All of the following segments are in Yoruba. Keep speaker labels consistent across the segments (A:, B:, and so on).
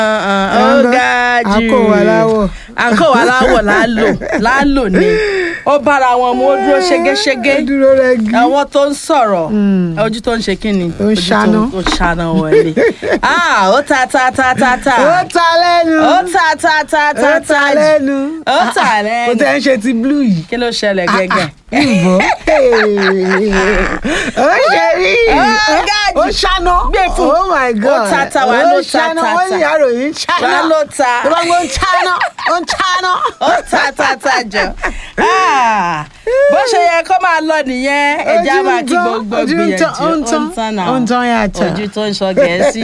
A: ó ga jù
B: àkó wa láwọ̀.
A: àkó wa láwọ̀ láàlò láàlò ni ó bára wọn mu ó dúró ṣégeṣége
B: ó dúró rẹ́gí.
A: àwọn tó ń sọ̀rọ̀ ojú tó ń ṣe kí ni
B: Ó ń
A: Ojú tó
B: ṣáná.
A: ó ṣáná wọlé Ah, ó ta ta ta ta ta
B: ó ta lẹ́nu.
A: ó ta ta ta ta
B: ó ta lẹ́nu.
A: ó ta
B: kò
A: lẹ́nu
B: tẹ́ ń ṣe ti blue yìí.
A: kí ló ṣẹlẹ̀ gẹ́gẹ́
B: Ìbò. ó ṣe rí.
A: Ó ga jù.
B: ó ṣáná.
A: Gbé fún.
B: oh my god.
A: Ó ta ta, wà á ló
B: ó
A: ta
B: ṣáná.
A: ta
B: wọ́n
A: ta.
B: ní àròyìn ṣáná.
A: Wà á ló ta.
B: tó bá gbọ́ ń ṣáná. ó ń ṣáná.
A: ó ta ta ta jọ Ah, bó ṣe yẹ kó máa lọ nìyẹn ẹja
B: Ojú ń
A: máa kí
B: tán,
A: gbogbo
B: ojú ń
A: gbìyànjú
B: tán, ó ń tán,
A: náà
B: ó ń tán yàtọ̀.
A: ojú tó ń sọ gẹ̀ẹ́sì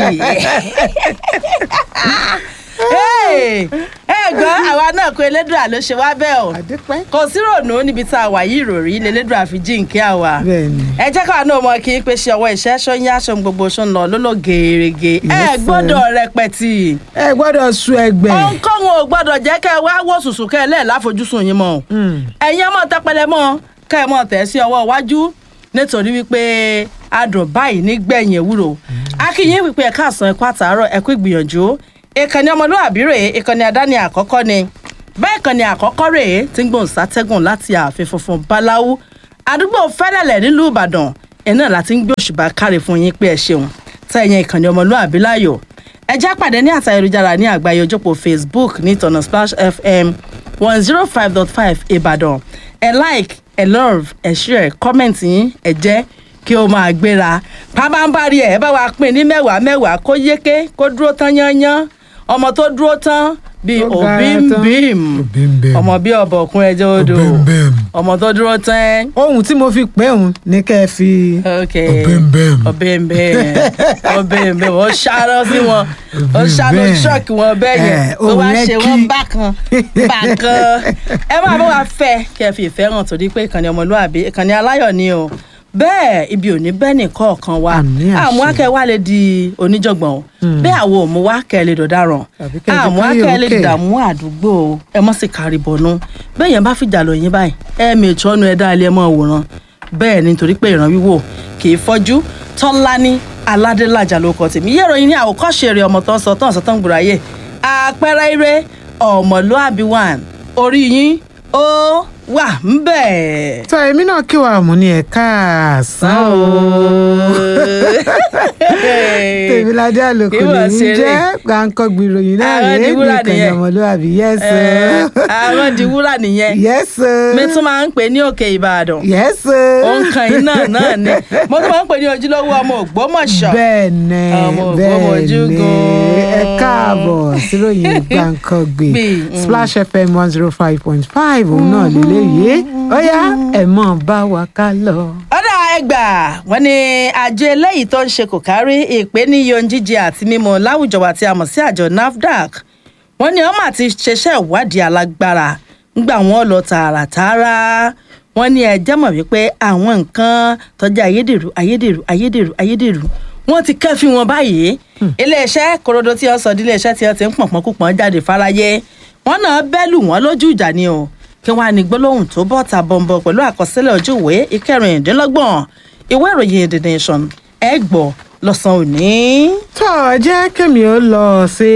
A: Hey, ẹ gbọ́ àwa náà kó elédùà ló ṣe wá bẹ́ẹ̀ o
B: àdúpẹ́.
A: kò sí rònú níbi tá a wà yìí ìròrí lélẹ́dùà fi jíǹkí àwa
B: bẹ́ẹ̀ni.
A: ẹ jẹ́ káwa náà mọ kí n pé ṣe ọwọ́ iṣẹ́ ṣó ń yá ṣó ń gbogbo ṣó ń lọ lólò gèrègè ẹ
B: Yes, sir.
A: gbọ́dọ̀ rẹpẹtì
B: ẹ gbọ́dọ̀ sun ẹgbẹ́.
A: òǹkóhun ò gbọ́dọ̀ jẹ́ kẹ́ ẹ wá wò sùsù kẹ́ ẹ lẹ́ẹ̀ láfojúsùn yín mọ́ o ẹ̀yin ọmọ tẹpẹlẹ mọ́ kẹ́ ẹ mọ́ tẹ̀ sí ọwọ́ iwájú nítorí wípé adùn báyìí nígbẹ̀yìn ewúro akínyìn wípé ẹ̀ka àsán ẹ̀kọ́ àtàárọ̀ ẹ̀kú ìgbìyànjú ìkànnì ọmọlúwàbí rèé ìkànnì àdáni àkọ́kọ́ ni bẹ́ẹ̀ ìkànnì àkọ́kọ́ rèé tí ń gbóhùn sátẹ́gùn láti ààfin funfun báláwú àdúgbò fẹ́lẹ́lẹ̀ nílùú ìbàdàn ẹ̀ náà láti ń gbé òṣùbà káre fún yín pé ẹ ṣeun tẹ̀yìn ìkànnì ọmọlúwàbí láyò ẹ já pàdé ní àtà ayélujára ní àgbáyé ojópò facebook ní ìtọ̀nà splash fm one zero five dot five ìbàdàn ẹ like ẹ love ẹ share comment yín ẹ jẹ́ kí o máa gbéra pàbámbarì ẹ bá wa pín ní mẹ́wàá mẹ́wàá kó yéké kó dúró tán yányán ọmọ tó dúró tán bíi
B: Ó gara
A: òbí ń
B: tán.
A: bím
B: Òbímbím.
A: ọmọ bíi ọ̀bọ̀kún ẹjọ́ odò
B: Òbímbím.
A: ọmọ tó dúró tán
B: ohun tí mo fi pè òun ní kẹ́ ẹ fi.
A: ok
B: Òbímbím.
A: ọbẹ̀ǹbẹ̀ ọbẹ̀ǹbẹ̀ ó ṣáná sí wọn ó ṣáná
B: Òbímbím.
A: ṣọ́ọ̀kì wọn bẹ́ẹ̀ yẹn
B: Eh,
A: ó wá
B: òun yẹn
A: ṣe
B: kí.
A: wọ́n bákan bákan ẹ máa bá wa fẹ́ kí ẹ fi ìfẹ́ hàn torí pé ìkànnì ọmọlúwàbí ìkànnì aláyọ̀ ni o bẹ́ẹ̀ ibi ò ní bẹ́ẹ̀ nìkan ọ̀kan wa
B: Àmín àṣẹ.
A: àmọ́ akẹ́ wa lè di oníjọ̀gbọ̀n o bẹ́ẹ̀ àwọn òmù wa kẹ́ ẹ lè dọ̀daràn
B: Tàbí kẹ́ ẹ di
A: àmọ́
B: káyọ̀
A: akẹ́ ẹ lè
B: òkè.
A: dààmú àdúgbò o ẹ mọ́ sí kárí bọ̀nú bẹ́ẹ̀ yẹn bá fìjà lọ yín báyìí ẹ mèjọ́ nu ẹ dá ilé ẹ mọ́ òwòrán bẹ́ẹ̀ ni nítorí pé ìran wíwò kì í fọ́jú tọ́lání aládélájà ló kọ tèmi yẹ́rọ yín ní àwòkọ́ṣe rẹ̀ ọmọ tó ń sọ tó ń sọ tó ń gbòòrà yẹ àpẹẹrẹ ire ọmọlúàbí one orí yín ó wà ń bẹ̀.
B: tọ́ èmi náà kí wàá mú ní ẹ̀ka àsán o. tèmiládé àlòkò
A: Ìwọ
B: lèmi
A: ṣeré.
B: jẹ́ gbàǹkan gbìròyìn náà
A: Àwọn
B: rèé
A: di
B: ní
A: wúrà
B: ìkànnì
A: nìyẹn.
B: ọmọlúwàbí yẹ́sọ.
A: àwọn di wúrà nìyẹn
B: yẹ́sọ.
A: mi tún máa ń pè ní òkè ìbàdàn
B: yẹ́sọ.
A: òǹkàn iná náà ni mo tún máa ń pè ní ojúlówó ọmọ ògbómọ̀ṣọ́
B: bẹ́ẹ̀ ni
A: Ọmọ
B: bẹ́ẹ̀
A: Ògbómọ̀jú
B: ni
A: gan-an.
B: ẹ káàbọ̀ síròyìn gbàǹkan gbé
A: Gbé, mm.
B: splash fm one zero five point five òun náà lélẹ́yìí ó yá ẹ̀ mọ̀ bá wa ká lọ.
A: ọ̀dà ẹgbà wọn ni àjọ eléyìí tó ń ṣe kò kárí ìpè ní iye ohun jíjẹ àti mímu láwùjọ wa tí a mọ̀ sí àjọ nafdac wọn ni ọmọ àti ṣẹṣẹ ìwádìí alágbára ńgbà wọn lọ tààràtààrà wọn ní ẹjẹ mọ̀ wípé àwọn nǹkan tọ́jú ayédèrú ayédèrú ayédèrú ayédèrú wọn ti kẹ́fín wọn báyìí iléeṣẹ́ korodo tí wọ́n sọ di iléeṣẹ́ tí wọ́n ti ń pọ̀npọ̀n kúpọ̀n jáde fáráyé wọn náà bẹ́lù wọn lójú ìjà ni o kí wọn á ní gbólóhùn tó bọ́ ta bọ̀m̀bọ̀ pẹ̀lú àkọsílẹ̀ ojú ìwé ìkẹrìndínlọ́gbọ̀n ìwé ìròyìn the nation ẹ gbọ́ lọ́sàn-án òní.
B: tó jẹ́ kẹ́mi ó lọ sí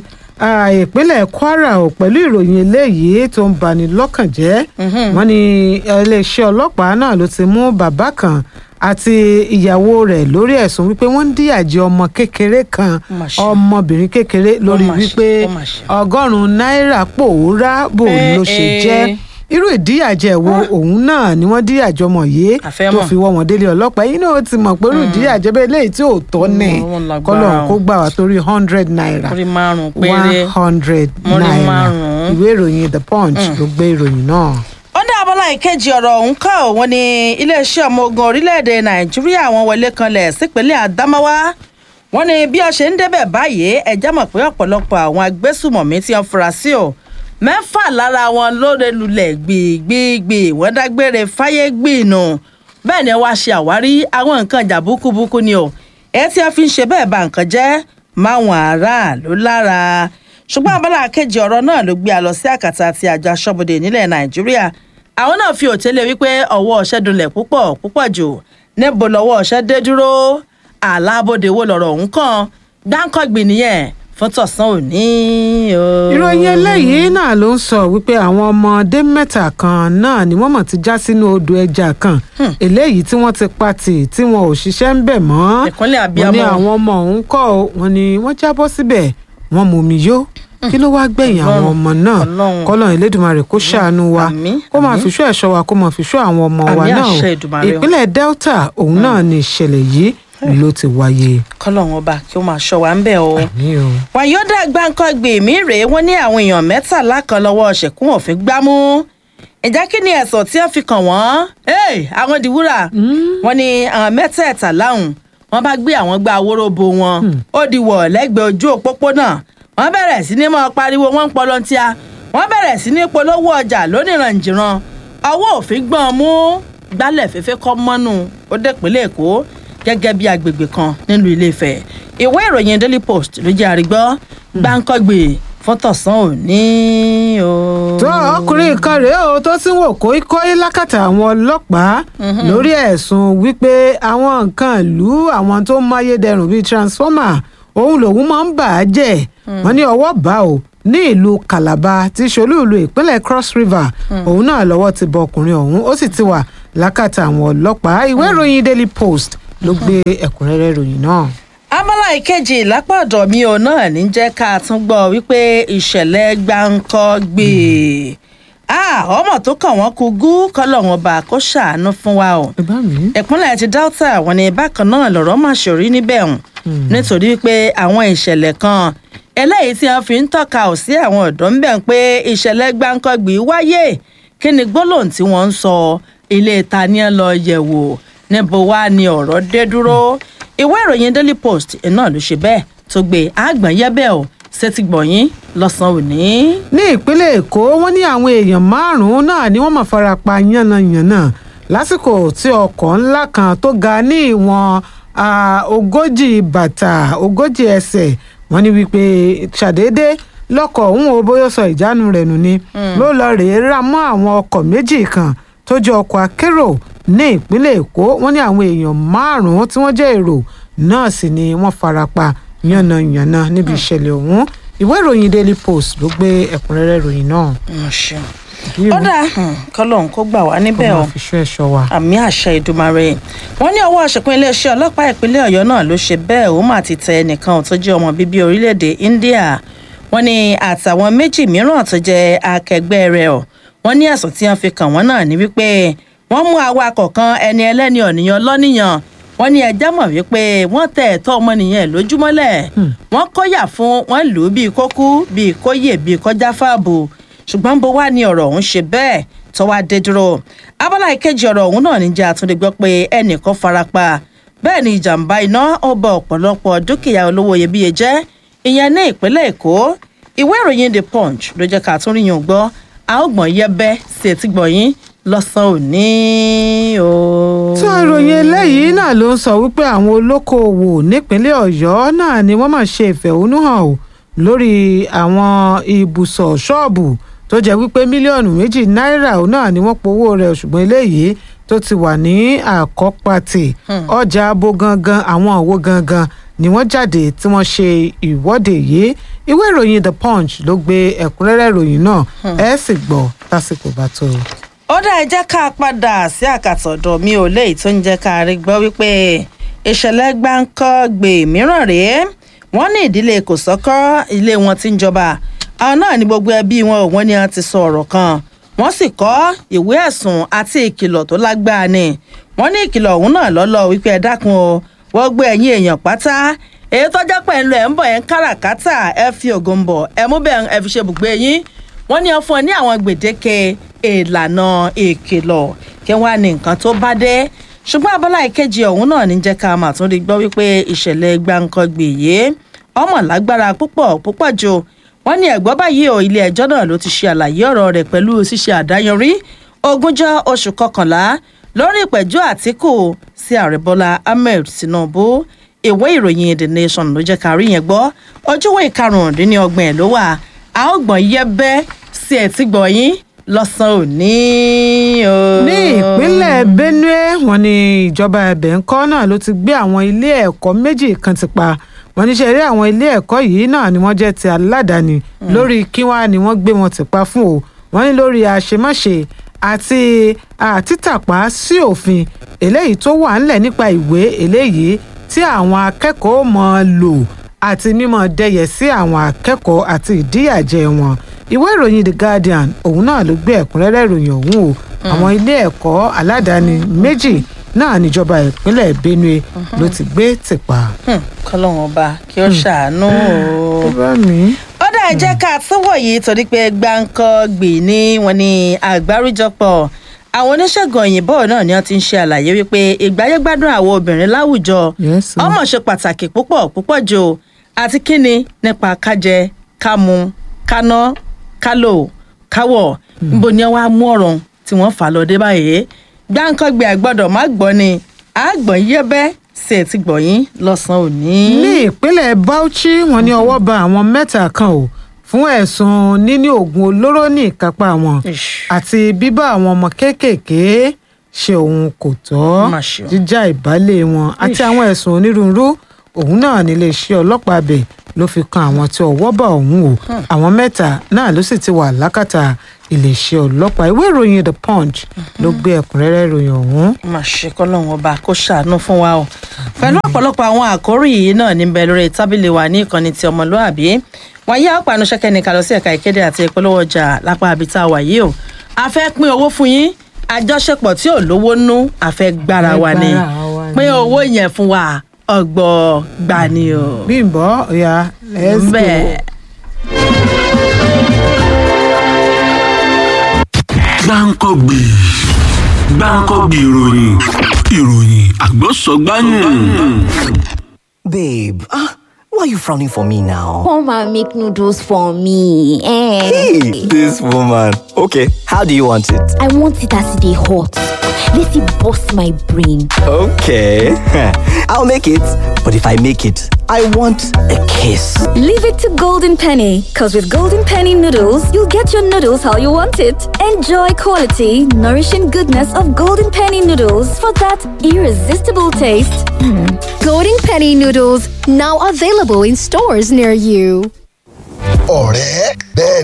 B: ah, ìpínlẹ̀ kwara ò pẹ̀lú ìròyìn eléyìí tó ń bani lọ́kàn jẹ́ wọ́n ní iléeṣẹ́ ọlọ́pàá náà ló ti mú bàbá kan àti ìyàwó rẹ̀ lórí ẹ̀sùn wípé wọ́n ń díyàjẹ ọmọ kékeré kan
A: Mà ṣe.
B: ọmọbìnrin kékeré lórí
A: mà ṣe,
B: wípé
A: ó mà ṣe.
B: ọgọ́rùn-ún náírà pòórá bò ló ṣe
A: Eh,
B: jẹ́
A: eh.
B: irú ìdíyàjẹ wo òun náà ni wọ́n díyàjẹ ọmọ yìí
A: Àfẹ́
B: tó
A: mọ̀.
B: fi wọ́ wọn délé ọlọ́pàá yìí náà ó ti mọ̀ pé irú ìdíyàjẹ bẹ́ẹ̀ léyìí tí ò tọ́ ní
A: Mm, wọ́n lágbára
B: kọ́lọ́n
A: o.
B: kó gbà wá torí hundred naira
A: orí márùn-ún
B: one
A: péré
B: hundred
A: Mo rí
B: naira
A: márùn-ún.
B: ìwé ìròyìn the punch ló gbé ìròyìn náà.
A: ó dá abọ́lá ìkejì ọ̀rọ̀ ọ̀hún kọ́ wọn ní iléeṣẹ́ ọmọ ogun orílẹ̀-èdè nàìjíríà wọn wọlé kanlẹ̀ sípínlẹ̀ àdámáwá wọn ní bí ó ṣe ń débẹ̀ báyìí ẹ̀já mọ̀ pé ọ̀pọ̀lọpọ̀ àwọn agbésùmọ̀mí tí wọ́n fura sí o mẹ́fà lára wọn lóore lulẹ̀ gbìgbìgbì wọ́n dágbére fáyé gbìnù bẹ́ẹ̀ ni wọ́n á ṣe àwárí àwọn nǹkan ìjà búkúbúkú ni o ẹ̀ tí wọ́n fi ń ṣe bẹ́ẹ̀ ba nǹkan jẹ́ máwọn aráàlú lára ṣùgbọ́n abala kejì ọ̀rọ̀ náà ló gbé a lọ sí àkàtà àti àjọ aṣọ́bodè nílẹ̀ nàìjíríà àwọn náà fi òtẹ́lẹ̀ wípé ọwọ́ ọ̀ṣẹ́ dunlẹ̀ púpọ̀ púpọ̀ jù níbo lọ́wọ́ ọ̀ṣẹ́ dé dúró àlàbòde wo lọ̀rọ̀ ọ̀hún kàn gbáǹkọ́gbìn nìyẹn fún tọ̀sán òní o.
B: ìròyìn eléyìí náà ló ń sọ wípé àwọn ọmọdé mẹ́ta kan náà ni wọ́n mọ̀ ti já sínú odò ẹja kan eléyìí tí wọ́n ti pa tì tí wọn ò ṣiṣẹ́ ń bẹ̀ mọ́
A: ìkúnlẹ̀
B: wọ́n ní
A: abiyamọ
B: àwọn ọmọ ọ̀hún kọ́ ọ, wọ́n ní wọ́n jábọ́ síbẹ̀ wọ́n mú mi yó kí ló wáá gbẹ̀yìn àwọn
A: Ọlọ́run,
B: ọmọ náà
A: Ọlọ́run.
B: kọ́lọ́run Elédùmarè kó ṣàánú wa
A: Àmín,
B: kó máa
A: àmín.
B: fìṣọ́ ẹ̀ṣọ́ wa kó máa fìṣọ́ àwọn ọmọ wa
A: Àmín
B: náà o.
A: àṣẹ Èdùmàrè o.
B: ìpínlẹ̀ Delta òun náà ni ìṣẹ̀lẹ̀ yìí ló ti wáyé.
A: kọ́lọ́run ọba kí ó máa ṣọ́ wa ń bẹ̀ o.
B: ní o.
A: wàyọ́dà gbáǹkọ́gbè mí rèé wọ́n ní àwọn èèyàn mẹ́tàlá kan lọ́wọ́ ṣẹ̀kún òfin gbámú ìjà kí ni ẹ̀sọ̀ tí wọ́n fi kàn wọ́n Hey, àwọn dìwúrà wọ́n ní àwọn mẹ́tẹ̀ẹ̀ta láhùn wọ́n bá gbé àwọn gba awóróbo wọn ó di wọ̀ lẹ́gbẹ̀ẹ́ ojú òpópónà wọ́n bẹ̀rẹ̀ sí ní máa pariwo wọ́n ń pọlọ́ntíá wọ́n bẹ̀rẹ̀ sí ní polówó ọjà lóníranjìran ọwọ́ òfin gbọ́n mú gbálẹ̀ fẹ́fẹ́ kọ́ mọ́nú ó dẹ̀pínlẹ̀ èkó gẹ́gẹ́ bí agbègbè kan nílùú ilé-ifẹ̀ ìwé ìròyìn daily post ló jẹ́ àrígbọ́ gbáǹkọ́gbè fọ́tọ̀sán òní o.
B: tó ọkùnrin kan rèé o tó sì ń wò kóíkóí lákàtà àwọn ọlọ́pàá lórí ẹ̀sùn wípé àwọn nǹkan ìlú àwọn tó ń máyédẹrùn bíi transformer òun lòun máa ń bà á jẹ́ wọ́n ní ọwọ́ bá o ní ìlú Calabar tí ṣolú ìlú ìpínlẹ̀ Cross River òun náà lọ́wọ́ ti bọ ọkùnrin ọ̀hún ó sì ti wà lákàtà àwọn ọlọ́pàá ìwé ìròyìn Daily Post ló gbé ẹ̀kúnrẹ́rẹ́ ìròyìn náà.
A: abala ìkejì lápá ọ̀dọ̀ mi ò náà ní jẹ́ ká tún gbọ́ wípé ìṣẹ̀lẹ̀ gbáǹkọ́ gbé ọmọ tó kàn wọ́n kú gú kọ́lọ́run ọba kó ṣàánú fún wa o
B: ẹ bá mi.
A: ìpínlẹ̀ ti Delta wọn ni bákan náà lọ̀rọ̀ máa ṣòrí níbẹ̀ hùn nítorí pé àwọn ìṣẹ̀lẹ̀ kan eléyìí tí wọ́n fi ń tọ́ka ò sí àwọn ọ̀dọ́ ń bẹ̀ ń pé ìṣẹ̀lẹ̀ gbáǹkọ́gbì wáyé kí ni gbólóhùn tí wọ́n ń sọ ilé ta ni ẹ lọ yẹ̀ wò níbo wá ni ọ̀rọ̀ dé dúró ìwé ìròyìn Daily Post náà ló ṣe bẹ́ẹ̀ tó gbé àgbọ̀n yẹ́bẹ̀ ò ṣètìgbọ̀yìn lọ́sàn-án òní.
B: ní ìpínlẹ̀ èkó wọ́n ní àwọn èèyàn márùn-ún náà ni wọ́n máa fara pa yánnayànna lásìkò tí ọkọ̀ ńlá kan tó ga ní ìwọ̀n ah, ogójì bàtà ogójì ẹsẹ̀ wọ́n ní wípé ṣàdédé lọ́kọ̀ òun ò bóyá sọ ìjánu rẹ̀ nù ni ló lọ rèé rà mọ́ àwọn ọkọ̀ méjì kan tó jẹ́ ọkọ̀ akérò ní ìpínlẹ̀ èkó wọ́n ní àwọn èèyàn márùn-ún tí wọ́n jẹ́ èrò náà sì ni wọ́n fara pa yánnayànna níbi ìṣẹ̀lẹ̀ ọ̀hún ìwé ìròyìn daily post ló gbé ẹ̀kúnrẹ́rẹ́ ìròyìn náà.
A: Mo ṣeun. ó dáa kọ́lọ́hún kó gbà wá níbẹ̀
B: kó
A: o
B: máa fi ṣọ́ ẹ̀ṣọ́ wa.
A: àmì àṣẹ ìdùmarè wọn ní ọwọ́ àṣepin iléeṣẹ́ ọlọ́pàá ìpínlẹ̀ ọ̀yọ́ náà ló ṣe bẹ́ẹ̀ ó mà ti tẹ ẹnìkan tó jẹ́ ọmọ bíbí orílẹ̀-èdè india wọn ní àtàwọn méjì mìíràn tó jẹ́ akẹgbẹ́ rẹ̀ ọ̀ wọn ní ẹ̀sùn tí wọ́n fi kàn wọ́n náà ní wípé wọ́n mú awakọ̀ kan ẹni ẹlẹ́ni ọ̀nìyàn lọ́nìyàn wọ́n ní ẹjẹ́ mọ̀ wípé wọ́n tẹ ẹ̀tọ́ ọmọnìyàn lójúmọ́lẹ̀ wọ́n kọ́yà fún wọ́n lù ú bíi kókú bíi kóyè bíi kọjá fáàbù ṣùgbọ́n bó wá ní ọ̀rọ̀ ọ̀hún ṣe bẹ́ẹ̀ tó wá dé dúró abala ìkejì ọ̀rọ̀ ọ̀hún náà níjà àtúndì gbọ́ pé ẹnìkan farapa bẹ́ẹ̀ ni ìjàmbá iná ó ba ọ̀pọ̀lọpọ̀ dúkìá olówó iyebíye jẹ́ ìyẹn ní ìpínlẹ̀ èkó ìwé ìròyìn the punch ló jẹ́ ká tún rí yàn gbọ́ a ó gbọ̀n yẹbẹ́ sí etí gbọ̀nyìn lọ́sàn-án òní o.
B: tó ìròyìn eléyìí náà ló ń sọ wípé àwọn olókoòwò nípínlẹ̀ ọ̀yọ́ náà ni wọ́n máa ṣe ìfẹ̀hónúhàn o lórí àwọn ibùsọ̀ ṣọ́ọ̀bù tó jẹ́ wípé mílíọ̀nù méjì náírà òun náà ni wọ́n powó rẹ̀ ṣùgbọ́n eléyìí tó ti wà ní àkọ́pàtì ọjà abo gangan àwọn òwò gangan ni wọ́n jáde tí wọ́n ṣe ìwọ́de yìí ìwé ìròyìn the punch ló gbé ẹ̀kúnrẹ́rẹ́ ìròyìn náà ẹ sì gbọ́ tásìkò bá tó.
A: ó dá ẹ jẹ́ ká padà sí àkàtọ̀ ọ̀dọ̀ mi ò léyìí tó ń jẹ́ ká rí gbọ́ wípé ìṣẹ̀lẹ̀ gbáǹkọ́ gbè mìíràn rèé wọ́n ní ìdílé kòsọ́kọ́ ilé wọn tí ń jọba àwọn náà ní gbogbo ẹbí wọn ò wọ́n ní wọ́n ti sọ ọ̀rọ̀ kan wọ́n sì kọ́ ìwé ẹ̀sùn àti ìkìlọ̀ tó lágbára ni wọ́n ní ìkìlọ̀ ọ̀hún náà lọ́lọ́ wípé ẹ dákun o wọ́n gbé ẹ̀yìn èèyàn pátá èyí tó jẹ́ pẹ̀ ń lọ ẹ̀ ń bọ̀ ẹ̀ ń káràkátà ẹ fi ògùn bọ̀ ẹ mú bẹ́ẹ̀ ẹ fi ṣe bùgbé yín wọ́n ní ọ fún ẹ ní àwọn gbèdéke ìlànà ìkìlọ̀ kí wọ́n á ní nǹkan tó bá dé ṣùgbọ́n abala ìkejì ọ̀hún náà ní jẹ́ ká mà tún rí gbọ́ wípé ìṣẹ̀lẹ̀ gbàǹkangbè yìí ọmọ lágbára púpọ̀ púpọ̀ jù wọ́n ní ẹ̀gbọ́n báyìí ò ilé ẹjọ́ náà ló ti ṣe àlàyé ọ̀rọ̀ rẹ̀ pẹ̀lú ṣíṣe àdáyanrí ogúnjọ́ oṣù kọkànlá lórí ìpẹ̀jọ́ àtìkù sí ààrẹ bọ́lá ahmed tinubu ìwé ìròyìn the nation ló jẹ́ ká rí yẹn gbọ́ ojúwé ìkarùndínlọ́gbọ̀n ẹ̀ ló wà a ó gbọ̀n yẹ́bẹ́ sí ẹ̀ tí gbọ̀nyìn lọ́sàn-án òní o.
B: ní ìpínlẹ̀ benue wọ́n ní ìjọba ẹ̀bẹ̀ ńkọ́ náà ló ti gbé àwọn ilé ẹ̀kọ́ méjì kan ti pa wọ́n ní ṣe eré àwọn ilé ẹ̀kọ́ yìí náà ni wọ́n jẹ́ ti aládàáni lórí kí wá ni wọ́n gbé wọn tìpa fún o wọ́n ní lórí àṣemáṣe àti àtìtàpá sí òfin eléyìí tó wà ńlẹ̀ nípa ìwé eléyìí tí àwọn akẹ́kọ̀ọ́ mọ̀ lò àti mímọ̀ dẹyẹ sí àwọn akẹ́kọ̀ọ́ àti ìdíyàjẹ wọn ìwé ìròyìn the guardian òun náà ló gbé ẹ̀kúnrẹ́rẹ́ ìròyìn ọ̀hún o àwọn ilé ẹ̀kọ́ aládàáni méjì náà níjọba ìpínlẹ̀ benue ló ti gbé tìpa.
A: kọ́lọ́hún ọba kí ó ṣàánú o
B: ó bá mi.
A: ó dà jẹ́ ká túwọ̀ yìí torí pé gbáǹkọ́ gbì ní wọn ní àgbáríjọpọ̀ àwọn oníṣègùn òyìnbó náà ni wọ́n ti ń ṣe àlàyé wípé ìgbáyégbádùn àwọn obìnrin láwùjọ
B: Yes, sir.
A: ọmọ ṣe pàtàkì púpọ̀ púpọ̀ jù àti kíni nípa kájẹ kámu káná kálò káwọ̀ níbo ni wọ́n á mú ọ̀rọ̀ tí wọ́n fà lọ dé báyìí gbáǹkọ́ gbì àgbọ̀dọ̀ má gbọ́ ni àgbọ̀n yẹ́bẹ́ sì ti gbọ̀yìn lọ́sàn-án òní.
B: ní ìpínlẹ̀ bauchi wọ́n ní ọwọ́ ba àwọn mẹ́ta kan o fún ẹ̀sùn níní oògùn olóró ní ìkápá wọn
A: Ish.
B: àti bíbá àwọn ọmọ kéékèèké ṣe òun kò tọ́
A: Má ṣe o.
B: jíjà ìbálẹ̀ wọn àti
A: Ish.
B: àwọn ẹ̀sùn onírúurú òun náà níléeṣẹ́ ọlọ́pàá bẹ̀ ló fi kan àwọn tí ọwọ́ bá òun o àwọn mẹ́ta náà ló sì ti wà lákàtà iléeṣẹ́ ọlọ́pàá ìwé ìròyìn the punch ló gbé ẹ̀kúnrẹ́rẹ́ ìròyìn ọ̀hún
A: má ṣe kọ́lọ́hún ọba kó ṣàánú fún wa o pẹ̀lú ọ̀pọ̀lọpọ̀ àwọn àkórí yìí náà níbẹ̀ lórí tábìlì wa ní ìkànnì ti ọmọlúàbí wáyé àpànù ṣẹ́kẹ́ni kalọ sí ẹ̀ka ìkéde àti ìpolówó ọjà lápá àbítá wà yìí o a fẹ́ pín owó fún yín àjọṣepọ̀ tí ò lówó nú a fẹ́ gbára wa ni
B: Gbára wa ni.
A: pín owó yẹn fún wa ọgbọ́ gbani o.
B: bímbọ́ ọ̀yà let's go.
A: bẹ́ẹ̀
C: gbáǹkọ́gbì gbáǹkọ́gbì ìròyìn ìròyìn àgbọ̀sọ̀gbáyìn.
D: Babe, ah, why are you frowning for me now?
E: Come and make noodles for me. Eh.
D: Hey, this woman. Okay, how do you want it?
E: I want it as they hot. Let it bust my brain.
D: Okay, I'll make it. But if I make it, I want a kiss.
F: Leave it to Golden Penny, because with Golden Penny noodles, you'll get your noodles how you want it. Enjoy quality, nourishing goodness of Golden Penny noodles for that irresistible taste.
G: Golden Penny noodles now available in stores near you.
H: ọ̀rẹ́ bẹ́ẹ̀